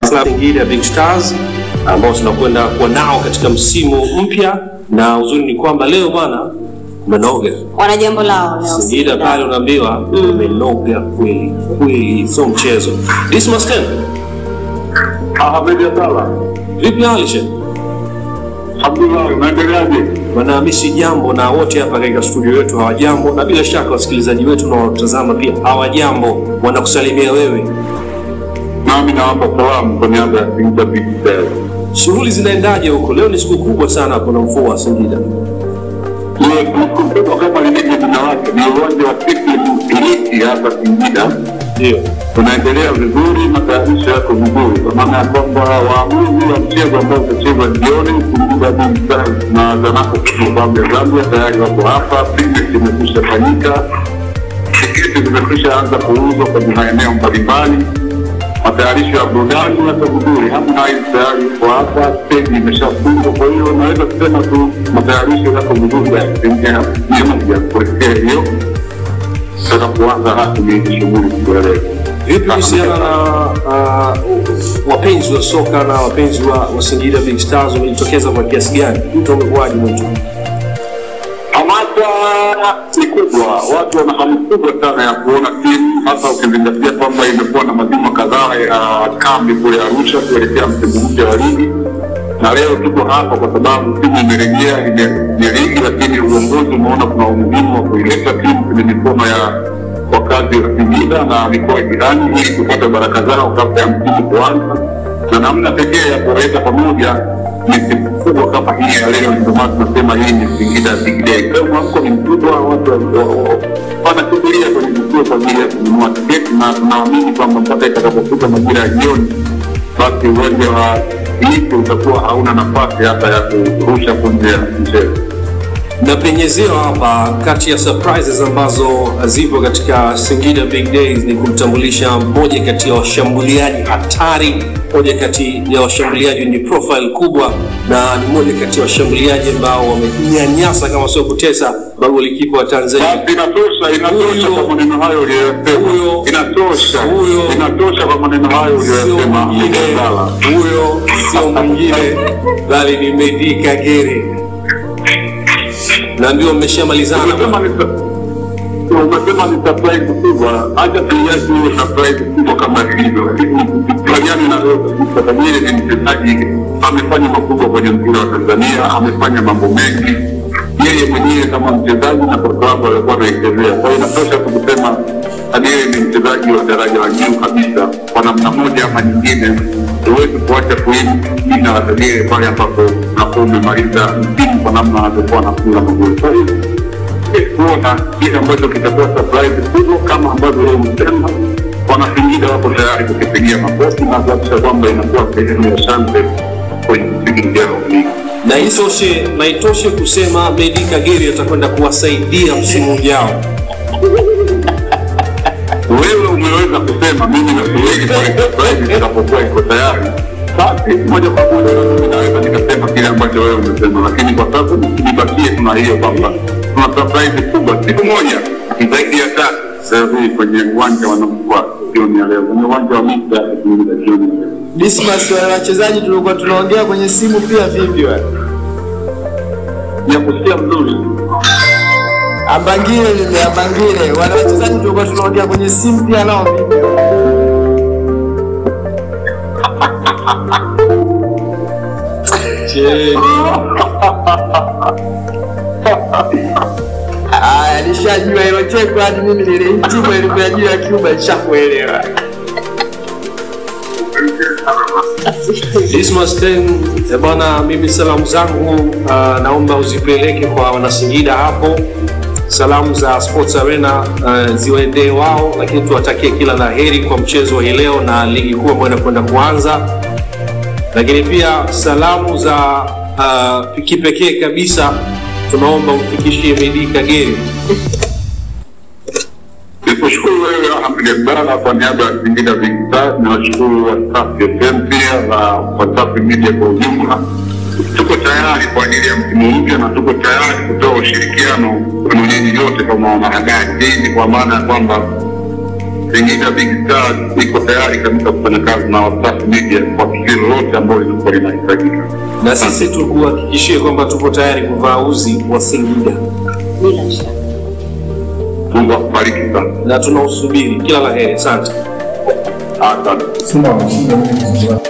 Club Singida Big Stars ambao tunakwenda kuwa nao katika msimu mpya, na uzuri ni kwamba leo bwana umenoga wana jambo lao leo Singida pale, unaambiwa umenoga kweli kweli, sio mchezo. Dismas Ken, Ahmed Abdalla. vipi hali shehe? Abdullah, unaendeleaje? Bwana, mimi si jambo, na wote hapa katika studio yetu hawajambo, na bila shaka wasikilizaji wetu na watazama pia hawajambo, wanakusalimia wewe. Nami nawapa salamu kwa niaba ya Singida Big Stars. Shughuli zinaendaje huko? Leo ni siku kubwa sana hapo na mvua wa Singida. Yes, mkubwa kama lilivyo jina lake ni uwanja wa Iliki hapa Singida. Ndio. Unaendelea vizuri, matayarisho yako vizuri, kwa maana ya kwamba waamuzi wa mchezo ambao utachezwa jioni, Singida Big Stars na Zanaco Football ya Zambia tayari wako hapa. Picnic imekwisha fanyika, tiketi zimekwisha anza kuuzwa kwenye maeneo mbalimbali. Matayarisho ya burudani yako vizuri, Harmonize tayari yuko hapa, stendi imeshafungwa. Kwa hiyo naweza kusema tu matayarisho yako vizuri ya asilimia mia moja kuelekea hiyo sasa kuanza rasmi hizi shughuli siku ya leo. Vipi kuhusiana na uh, wapenzi wa soka na wapenzi wa, wa Singida Big Stars wamejitokeza kwa kiasi gani? Mtu umekuwaje mwitu? Hamasa ni kubwa, watu wana hamu kubwa sana ya kuona timu, hasa ukizingatia kwamba imekuwa na majuma kadhaa ya kambi kule Arusha kuelekea msimu mpya wa ligi, na leo tuko hapa kwa sababu timu imerejea kwenye ligi, lakini uongozi umeona kuna umuhimu wa kuileta timu kwenye mikono ya wakazi wa Singida na mikoa jirani ili kupata baraka zao kabla ya msimu kuanza, na namna pekee ya kuwaweka pamoja ni siku kubwa kama hii ya leo. Ndio maana tunasema hii ni Singida Big Day. Leo mwamko ni mkubwa, watu wa- wa- wanakimbilia kwenye vituo kwa ajili ya kununua tiketi, na tunaamini kwamba mpaka itakapofika majira ya jioni, basi uwanja wa Liki utakuwa hauna nafasi hata ya kurusha punje ya mchezo. Napenyezewa hapa kati ya surprises ambazo zipo katika Singida Big Days ni kumtambulisha mmoja kati ya washambuliaji hatari, mmoja kati ya washambuliaji wenye profile kubwa, na ni mmoja kati ya washambuliaji ambao wamenyanyasa kama sio kutesa magolikipa wa Tanzania. Basi inatosha, inatosha Huyo- kwa maneno hayo uliyoyasema, huyo- inatosha, huyo- inatosha kwa maneno hayo Sio uliyoyasema. mwingine, Abdalla. huyo sio mwingine bali ni Medi Kagere, na ndio mmeshamalizana Umesema ni sa- umesema ni surprise kubwa, acha tuiache hiyo surprise kubwa kama ilivyo, lakini tukubaliane na wewe kabisa, Kagere ni mchezaji amefanya makubwa kwenye mpira wa Tanzania, amefanya mambo mengi yeye mwenyewe kama mchezaji na kwa klabu alikuwa anaichezea. Kwa hiyo inatosha tu kusema Kagere ni mchezaji wa daraja la juu kabisa, kwa namna moja ama nyingine. Huwezi kuacha kuimu jina la Kagere pale ambapo unakuwa umemaliza msimu kwa namna anavyokuwa anafunga magoli. Kwa hiyo kuona kile ambacho kitakuwa surprise kubwa kama ambavyo leo umesema, wanasingida wako tayari kukipigia makofi na kuhakikisha kwamba inakuwa sehemu ya shangwe kwenye msimu ujao wa ligi. na itoshe na itoshe kusema Medi Kagere atakwenda kuwasaidia msimu ujao. Wewe umeweza kusema, mimi nasubiri pale surprise itakapokuwa iko tayari, basi moja kwa moja mimi naweza nikasema kile ambacho wewe umesema, lakini kwa sasa nibakie tuna hiyo kwamba tuna surprise kubwa siku moja zaidi ya tatu sasa hivi kwenye uwanja wa Namkwa jioni ya leo, kwenye uwanja wa Mita Singida jioni ya leo. Dismas, wale wachezaji tulikuwa tunaongea kwenye simu pia vipi wale? ya kusikia mzuri Abangile mimi Abangile, wale wachezaji tulikuwa tunaongea kwenye simu pia nao vipi? Cheni. Aya, nishajua hilo cheko hadi mimi nilihitimu elimu ya juu ya Cuba nishakuelewa. Dismas Ten, eh bwana, mimi salamu zangu uh, naomba uzipeleke kwa wanasingida hapo. Salamu za Sports Arena uh, ziwaendee wao, lakini tuwatakie kila la heri kwa mchezo wa hii leo na ligi kuu ambayo inakwenda kuanza. Lakini pia salamu za uh, kipekee kabisa tunaomba umfikishie Medi Kagere. nikushukuru wewe Ahmed Abdalla kwa niaba ya Singida Big Stars, niwashukuru Wasafi FM pia na Wasafi Media kwa ujumla. Tuko tayari kwa ajili ya msimu mpya na tuko tayari kutoa ushirikiano kwenu nyinyi yote kama wanahabari. Hii ni kwa maana ya kwamba Singida Big Stars iko tayari kabisa kufanya kazi na Wasafi Media kwa tukio lolote ambalo lilikuwa linahitajika. Na sisi tukuhakikishie kwamba tupo tayari kuvaa uzi wa Singida Bila shaka. Mungu akubariki sana. na tunausubiri. Kila la heri, asante. Asante. Simba wameshinda mechi